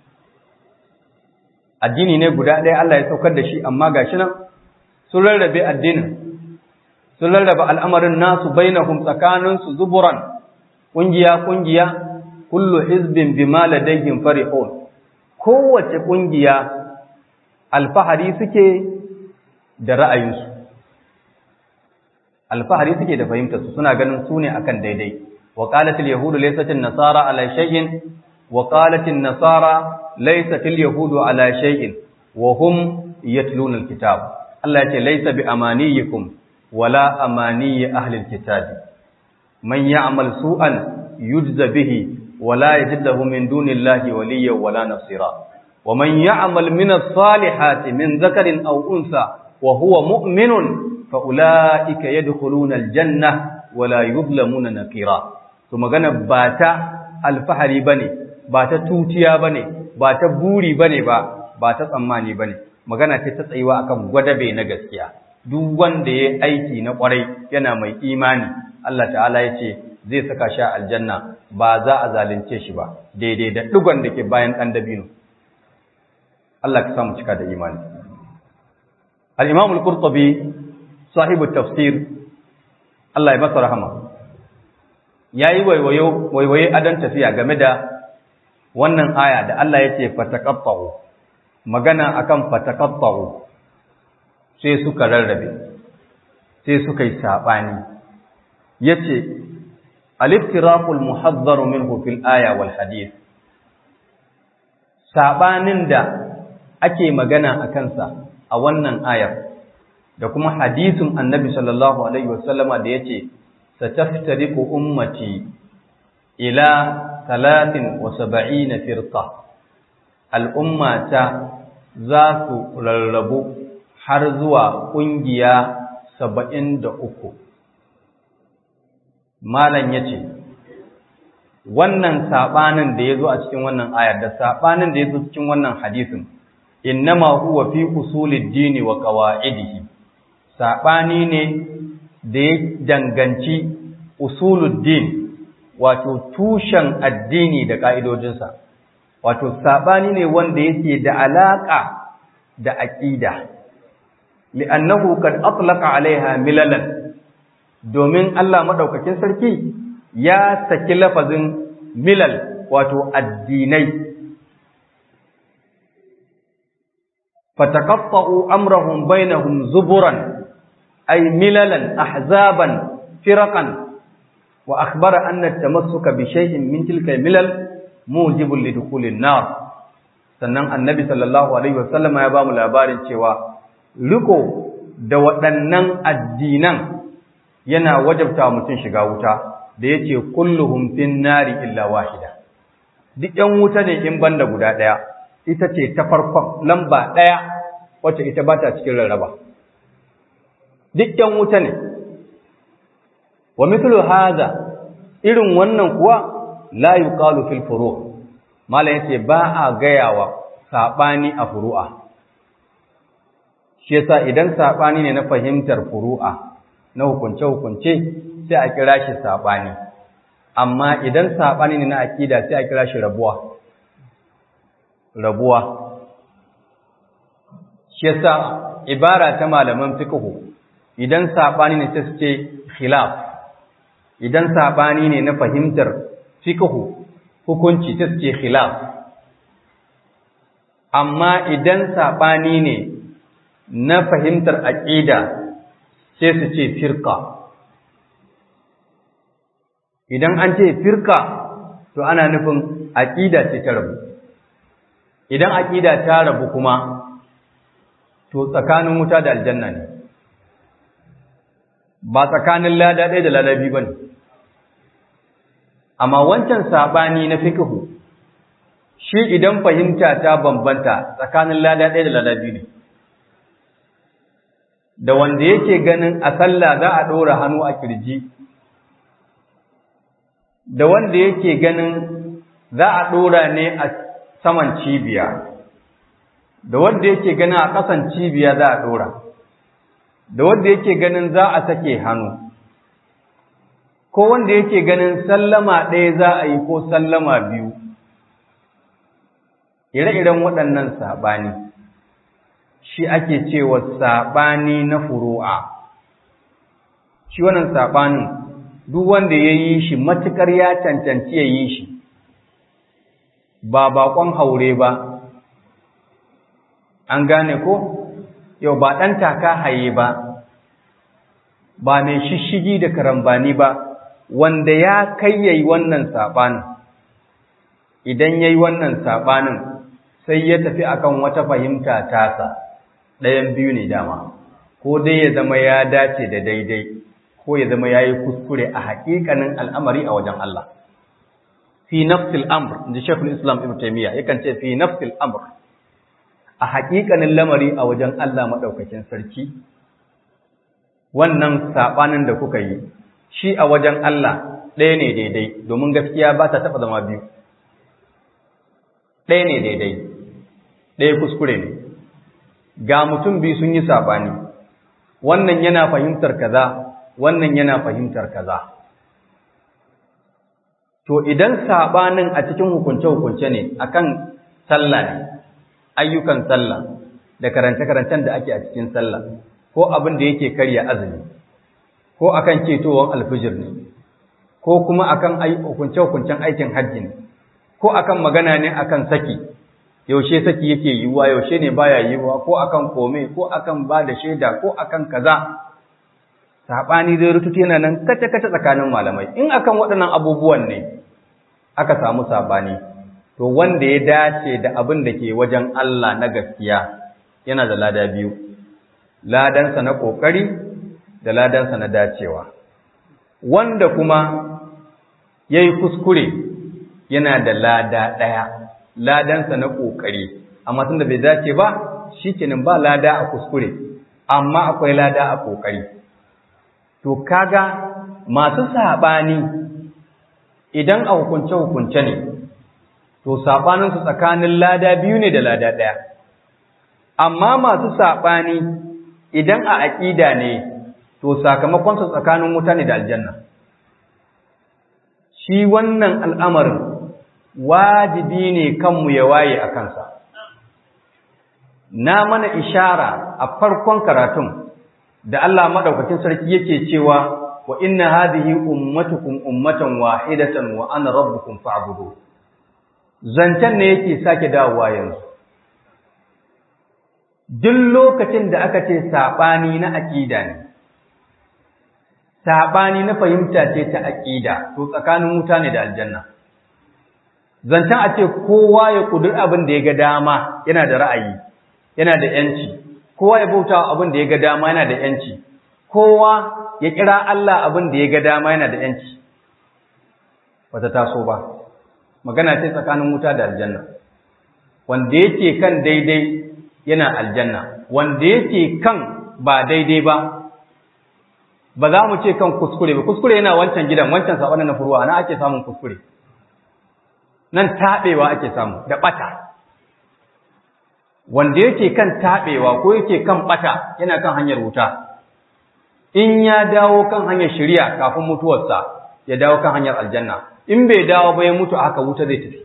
addini ne guda ɗaya Allah ya saukar da shi amma ga shi nan sun rarrabe addinin sun rarrabe al'amarin nasu bainahum tsakaninsu zuburan ƙungiya-ƙungiya kullu hizbin bima ladayhim farihun kowace ƙungiya alfahari suke da ra'ayinsu alfahari suke da fahimtarsu suna ganin su ne akan daidai wa qalatil yahudu laysat nasara ala shay'in wa qalatil nasara laysat yahudu ala shay'in wa hum yatluna alkitab Allah ya ce laysa bi amaniyikum wala amaniyi ahli alkitab man ya'mal su'an yujza bihi ولا يجد له من دون الله وليا ولا نصيرا ومن يعمل من الصالحات من ذكر أو أنثى وهو مؤمن فأولئك يدخلون الجنة ولا يظلمون نقيرا ثم قال باتا الفحري بني باتا توتيا بني باتا بوري بني با ba ta tsammani bane magana ce ta tsayuwa akan gwadabe na gaskiya duk wanda ya aiki na kwarai yana mai imani Allah ta'ala ya ce zai saka shi aljanna ba za a zalunce shi ba daidai da digon da ke bayan ɗan dabino Allah ka samu cika da imani al-imam al-qurtubi sahibu tafsir Allah ya masa rahama yayi waiwayo waiwaye adan tafiya game da wannan aya da Allah ya ce fataqatta'u magana akan fataqatta'u sai suka rarrabe sai suka yi sabani yace al-iftiraqul muhadhdharu minhu fil aya wal hadith sabanin da ake magana a kansa a wannan ayar da kuma hadisin annabi sallallahu alaihi wasallama da yace sataftariqu ummati ila 73 firqa al'ummata za su rarrabu har zuwa ƙungiya saba'in da uku. Malam ya ce, Wannan saɓanin da ya zo a cikin wannan ayar da saɓanin da ya zo cikin wannan hadisin, innama huwa fi usulid dini wa ƙawa'idihi, saɓani ne da ya danganci usulud din, wato tushen addini da ƙa'idojinsa, wato saɓani ne wanda yake da alaƙa da aƙida. li'annahu kad atlaqa alaiha milalan domin Allah madaukakin sarki ya saki lafazin milal wato addinai fataqatta'u amrahum bainahum zuburan ay milalan ahzaban firaqan wa akhbara anna at-tamassuka bi shay'in min tilka milal mujibun lidukhulin nar sannan annabi sallallahu alaihi wasallam ya ba mu labarin cewa riko da waɗannan addinan yana wajabta mutum shiga wuta da yace kulluhum fin nari illa wahida duk ƴan wuta ne in banda guda ɗaya ita ce ta farkon lamba ɗaya wacce ita ba ta cikin rarraba duk ƴan wuta ne wa mithlu hadha irin wannan kuwa la yuqalu fil furu' malam yace ba a gayawa sabani a furu'a shi yasa idan sabani ne na fahimtar furu'a na hukunce hukunce sai a kira shi sabani amma idan sabani ne na akida sai a kira shi rabuwa rabuwa shi yasa ibara ta malaman fiqh idan sabani ne sai su ce khilaf idan sabani ne na fahimtar fiqh hukunci ta ce khilaf amma idan saɓani ne na fahimtar aƙida sai su ce firka idan an ce firka to ana nufin aƙida ce ta rabu idan aƙida ta rabu kuma to tsakanin wuta da aljanna ne ba tsakanin lada ɗaya da lada biyu ba ne amma wancan saɓani na fikihu shi idan fahimta ta bambanta tsakanin lada ɗaya da lada biyu ne da wanda yake ganin a sallah za a ɗora hannu a kirji da wanda yake ganin za a ɗora ne a saman cibiya da wanda yake ganin a ƙasan cibiya za a ɗora da wanda yake ganin za a sake hannu ko wanda yake ganin sallama ɗaya za a yi ko sallama biyu ire-iren waɗannan saɓani shi ake cewa saɓani na furu'a shi wannan saɓanin duk wanda ya yi shi matuƙar ya cancanci ya yi shi ba baƙon haure ba an gane ko yau ba ɗan taka haye ba ba mai shishigi da karambani ba wanda ya kai yayi wannan saɓanin idan ya yi wannan saɓanin sai ya tafi akan wata fahimta tasa ɗayan biyu ne dama ko dai ya zama ya dace da daidai ko ya zama ya yi kuskure a haƙiƙanin al'amari a wajen Allah fi nafsil amr da shekul islam ibn taimiyya yakan ce fi nafsil amr a haƙiƙanin lamari a wajen Allah maɗaukakin sarki wannan saɓanin da kuka yi shi a wajen Allah ɗaya ne daidai domin gaskiya ba ta taɓa zama biyu ɗaya ne daidai ɗaya kuskure ne ga mutum biyu sun yi saɓani wannan yana fahimtar kaza wannan yana fahimtar kaza to idan saɓanin a cikin hukunce-hukunce ne akan sallah ne ayyukan sallah da karance-karancen da ake a cikin sallah ko abin da yake karya azumi ko akan ketowar alfijir ne ko kuma akan hukunce-hukuncen aikin hajji ne ko akan magana ne akan saki yaushe saki yake yiwuwa yaushe ne baya yiwuwa ko akan kome ko akan ba da shaida ko akan kaza saɓani zai rututu yana nan kace-kace tsakanin malamai in akan waɗannan abubuwan ne aka samu saɓani to wanda ya dace da abin da ke wajen Allah na gaskiya yana da lada biyu ladansa na ƙoƙari da ladansa na dacewa wanda kuma ya yi kuskure yana da lada ɗaya ladansa na ƙoƙari amma tun da bai dace ba shi kenan ba lada a kuskure amma akwai lada a ƙoƙari to kaga masu saɓani idan a hukunce-hukunce ne to saɓaninsu tsakanin lada biyu ne da lada ɗaya amma masu saɓani idan a aƙida ne to sakamakonsu tsakanin wuta ne da aljanna shi wannan al'amarin wajibi ne kanmu ya waye a kansa na mana ishara a farkon karatun da Allah maɗaukakin sarki yake cewa wa inna hadhihi ummatukum ummatan wahidatan wa ana rabbukum fa'budu zancen ne yake sake dawowa yanzu duk lokacin da aka ce saɓani na aƙida ne saɓani na fahimta ce ta aƙida to tsakanin wuta ne da aljanna zancen a ce kowa ya ƙudur abin da ya ga dama yana da ra'ayi yana da ‘yanci kowa ya bauta abin da ya ga dama yana da ‘yanci kowa ya kira Allah abin da ya ga dama yana da ‘yanci wata taso ba magana ce tsakanin wuta da aljanna wanda yake kan daidai yana aljanna wanda yake kan ba daidai ba ba za mu ce kan kuskure ba kuskure yana wancan gidan wancan saɓani na furuwa na ake samun kuskure nan taɓewa ake samu da ɓata wanda yake kan taɓewa ko yake kan ɓata yana kan hanyar wuta in ya dawo kan hanyar shirya kafin mutuwarsa ya dawo kan hanyar aljanna in bai dawo ba ya mutu haka wuta zai tafi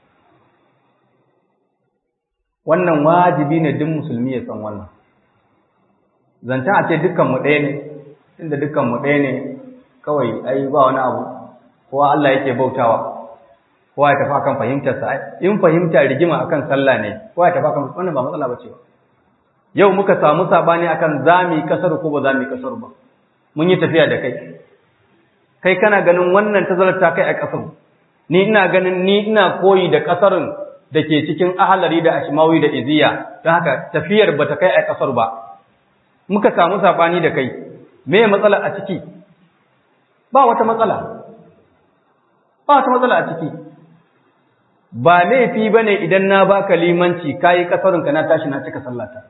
wannan wajibi ne duk musulmi ya san wannan zancen a ce dukkanmu ɗaya ne inda dukkanmu ɗaya ne kawai ai ba wani abu kowa Allah yake bautawa kowa ya tafi akan fahimtarsa in fahimta rigima akan sallah ne kowa ya tafi akan wannan ba matsala ba ce ba yau muka samu sabani akan zami kasar ko ba zami kasar ba mun yi tafiya da kai kai kana ganin wannan tazarar ta kai a kasar ni ina ganin ni ina koyi da kasarin da ke cikin ahalari da ashmawi da iziya don haka tafiyar ba ta kai a kasar ba muka samu sabani da kai me matsala a ciki ba wata matsala ba wata matsala a ciki ba laifi ba ne idan na baka limanci kayi kasarinka na tashi na cika sallata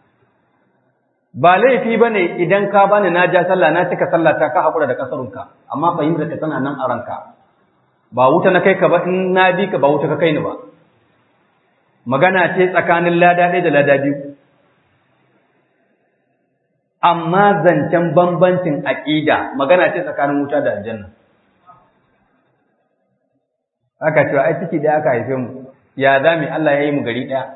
ba laifi ba ne idan ka bani na ja sallah na cika sallata ka haƙura da kasarunka amma fahimtar ka tana nan a ranka ba wuta na kai ka ba in na bi ka ba wuta ka kai ni ba magana ce tsakanin lada ɗaya da lada biyu amma zancen bambancin aƙida magana ce tsakanin wuta da aljanna aka cewa ai ciki da aka haife mu ya za mu Allah ya yi mu gari ɗaya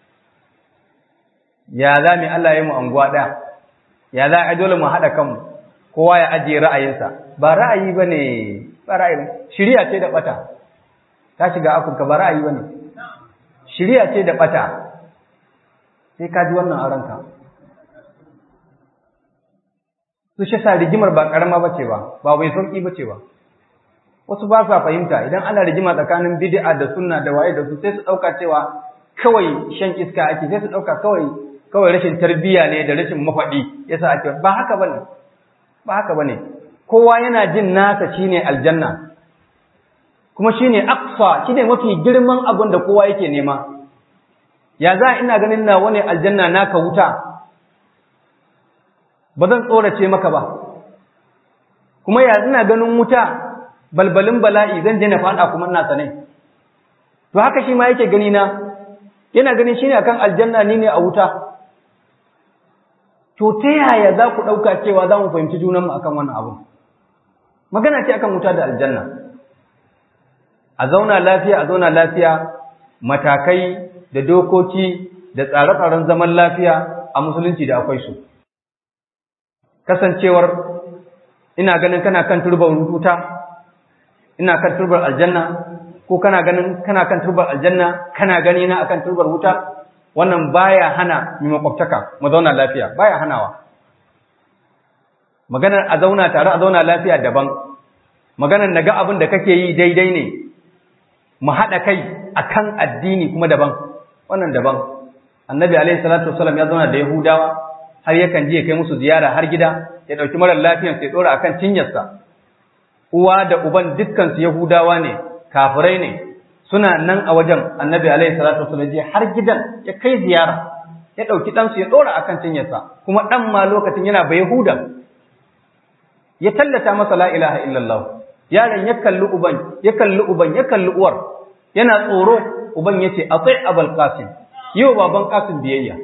ya za mu Allah ya yi mu anguwa ɗaya ya za a dole mu haɗa kanmu kowa ya ajiye ra'ayinsa ba ra'ayi ba ne ba ra'ayi shirya ce da ɓata ta shiga afirka ba ra'ayi ba ne shirya ce da ɓata sai ka ji wannan a ranka su shi sa rigimar ba ƙarama ba ce ba ba bai sauƙi ba ce ba wasu ba sa fahimta idan ana rigima tsakanin bid'a da sunna da waye da su sai su ɗauka cewa kawai shan iska ake sai su ɗauka kawai kawai rashin tarbiyya ne da rashin mafaɗi yasa ake ba haka bane ba haka bane kowa yana jin nasa shine aljanna kuma shine aqsa shine mafi girman abin da kowa yake nema ya za ina ganin nawa ne aljanna naka wuta ba zan tsorace maka ba kuma ya ina ganin wuta balbalin bala'i zan je na faɗa kuma ina sanai to haka shi ma yake gani na yana ganin shine akan aljanna ni ne a wuta to ta yaya za ku ɗauka cewa za mu fahimci junanmu akan wannan abu magana ce akan wuta da aljanna a zauna lafiya a zauna lafiya matakai da dokoki da tsare-tsaren zaman lafiya a musulunci da akwai su kasancewar ina ganin kana kan turbar wuta ina kan turbar aljanna ko kana ganin kana kan turbar aljanna kana gani na akan turbar wuta wannan baya hana mu makwabtaka mu zauna lafiya baya hanawa maganar a zauna tare a zauna lafiya daban maganar naga abin da kake yi daidai ne mu haɗa kai akan addini kuma daban wannan daban annabi alaihi salatu wasallam ya zauna da yahudawa har yakan je kai musu ziyara har gida ya ɗauki marar lafiyan sai ɗora akan cinyarsa uwa da uban dukkan su yahudawa ne kafirai ne suna nan a wajen annabi alaihi salatu wasallam je har gidan ya kai ziyara ya ɗauki ɗansu ya ɗora akan cinyarsa kuma ɗan ma lokacin yana bai yahuda ya tallata masa la ilaha illallah yaron ya kalli uban ya kalli uban ya kalli uwar yana tsoro uban yace atai abul qasim yau baban qasim biyayya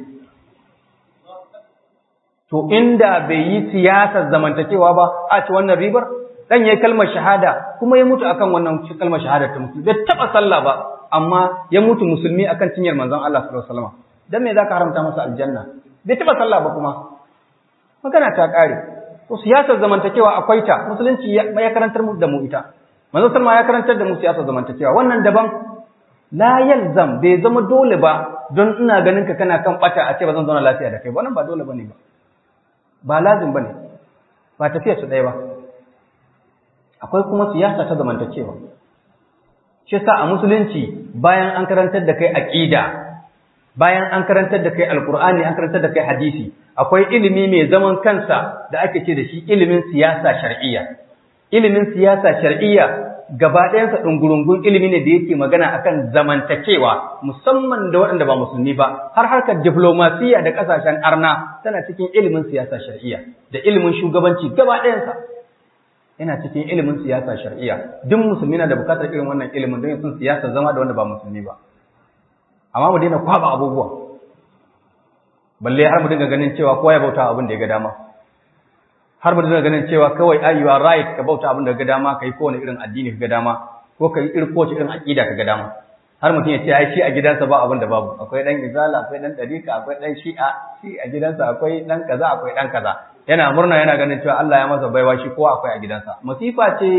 to inda bai yi siyasar zamantakewa ba a ci wannan ribar dan yayi kalmar shahada kuma ya mutu akan wannan kalmar shahada ta musulmi bai taba sallah ba amma ya mutu musulmi akan cinyar manzon Allah sallallahu alaihi wasallam dan me zaka haramta masa aljanna bai taba sallah ba kuma magana ta kare to siyasar zamantakewa akwai ta musulunci ya karantar mu da mu ita manzon sallama ya karantar da mu siyasar zamantakewa wannan daban la yalzam bai zama dole ba don ina ganin ka kana kan bata a ce ba zan zauna lafiya da kai wannan ba dole bane ba ba lazim bane ba tafiya su ɗaya ba akwai kuma siyasa ta zamantakewa shi yasa a musulunci bayan an karantar da kai aqida bayan an karantar da kai alqur'ani an karantar da kai hadisi akwai ilimi mai zaman kansa da ake ce da shi ilimin siyasa shar'iyya ilimin siyasa shar'iyya gaba ɗayansa ɗungurungun ilimi ne da yake magana akan zamantakewa musamman da waɗanda ba musulmi ba har harkar diplomasiya da ƙasashen arna tana cikin ilimin siyasa shar'iyya da ilimin shugabanci gaba ɗayansa yana cikin ilimin siyasa shar'iyya duk musulmi na da bukatar irin wannan ilimin don sun siyasa zama da wanda ba musulmi ba amma mu daina kwaba abubuwa balle har mu dinga ganin cewa kowa ya bauta abin da ya ga dama har mu dinga ganin cewa kawai ai you are right ka bauta abin da ga dama kai kowane irin addini ka ga dama ko kai irin kowace irin aqida ka ga dama har mutum ya ce ai shi a gidansa ba abin da babu akwai dan izala akwai dan dariqa akwai dan shi'a shi a gidansa akwai dan kaza akwai dan kaza yana murna yana ganin cewa Allah ya masa baiwa shi kowa akwai a gidansa masifa ce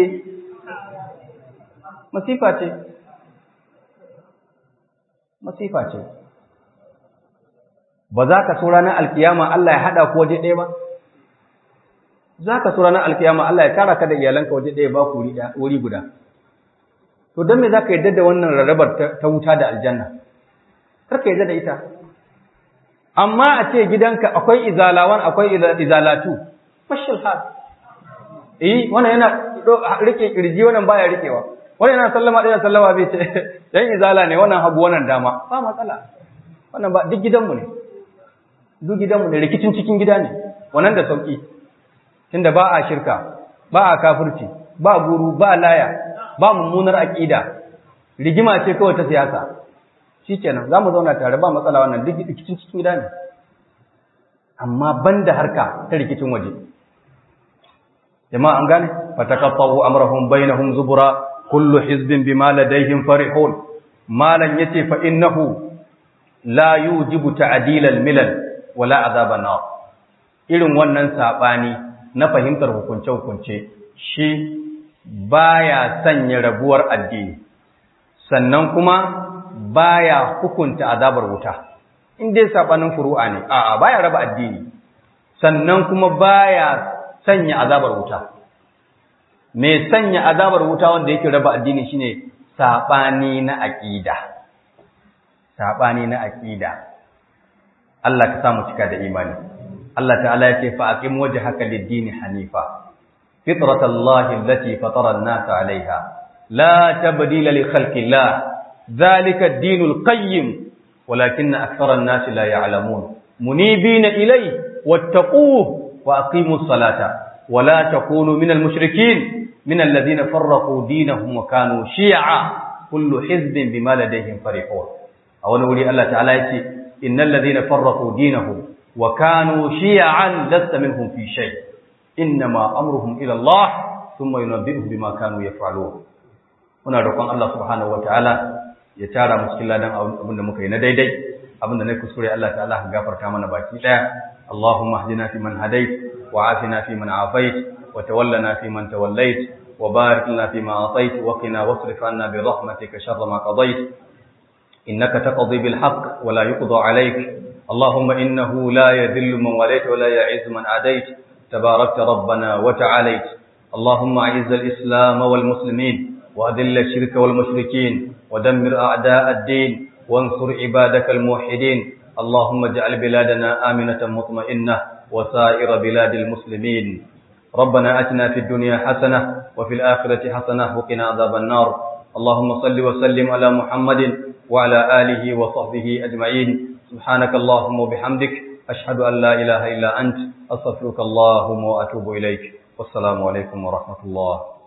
masifa ce masifa ce ba za ka so ranar alkiyama Allah ya hada ku waje ɗaya ba za ka so ranar alkiyama Allah ya tara ka da iyalanka waje ɗaya ba ku wuri guda to don me za ka yarda da wannan rarrabar ta wuta da aljanna kar ka yarda da ita amma a ce gidanka akwai izalawan akwai izalatu fashil hal eh wannan yana rike kirji wannan baya rikewa wannan yana sallama ɗaya sallama bai ce dan izala ne wannan hagu wannan dama ba matsala wannan ba duk gidanmu ne duk gidanmu ne rikicin cikin gida ne wannan da sauki tunda ba a shirka ba a kafirci ba guru ba laya ba mummunar aqida rigima ce kawai ta siyasa shikenan zamu zauna tare ba matsala wannan duk rikicin cikin gida ne amma banda harka ta rikicin waje jama'a an gane fatakaffahu amrahum bainahum zubura kullu hizbin bima ladayhim farihun malan yace fa innahu la yujibu ta'dil al-milal wala azab an irin wannan sabani na fahimtar hukunce hukunce shi baya sanya rabuwar addini sannan kuma baya hukunta azabar wuta in dai sabanin furu'a ne a'a baya raba addini sannan kuma baya sanya azabar wuta mai sanya azabar wuta wanda yake raba addini shine sabani na aqida sabani na aqida Allah ka samu cika da imani Allah ta'ala yake fa aqim wajhaka lid-din hanifa fitratallahi allati fatara an-nas 'alayha la tabdila li khalqillah dhalika ad-dinul qayyim walakinna akthara an-nas la ya'lamun munibina ilayhi wattaquhu wa aqimus salata ولا تكونوا من المشركين من الذين فرقوا دينهم وكانوا شيعا كل حزب بما لديهم فرحون a wani wuri Allah ta'ala ya ce innal ladhina farraqu dinahum wa kanu shi'an lasta minhum fi shay innama amruhum ila Allah thumma yunabbi'uhum bima kanu yaf'alun muna roƙon Allah subhanahu wataala ya tara mu cikin ladan abin da muka yi na daidai abin da na kuskure Allah ta'ala ka gafarta mana baki daya Allahumma hdina fi man hadait wa afina fi man afait wa tawallana fi man tawallait wa barik lana fi ma atait wa qina wasrif anna bi rahmatika sharra ma qadait innaka taqdi bil haqq wa la yuqda alayk اللهم إنه لا يذل من وليت ولا يعز من عاديت تباركت ربنا وتعاليت اللهم أعز الإسلام والمسلمين وأذل الشرك والمشركين ودمر أعداء الدين وانصر عبادك الموحدين اللهم اجعل بلادنا آمنة مطمئنة وسائر بلاد المسلمين ربنا أتنا في الدنيا حسنة وفي الآخرة حسنة وقنا عذاب النار اللهم صل وسلم على محمد وعلى آله وصحبه أجمعين سبحانك اللهم وبحمدك أشهد أن لا إله إلا أنت أستغفرك اللهم وأتوب إليك والسلام عليكم ورحمة الله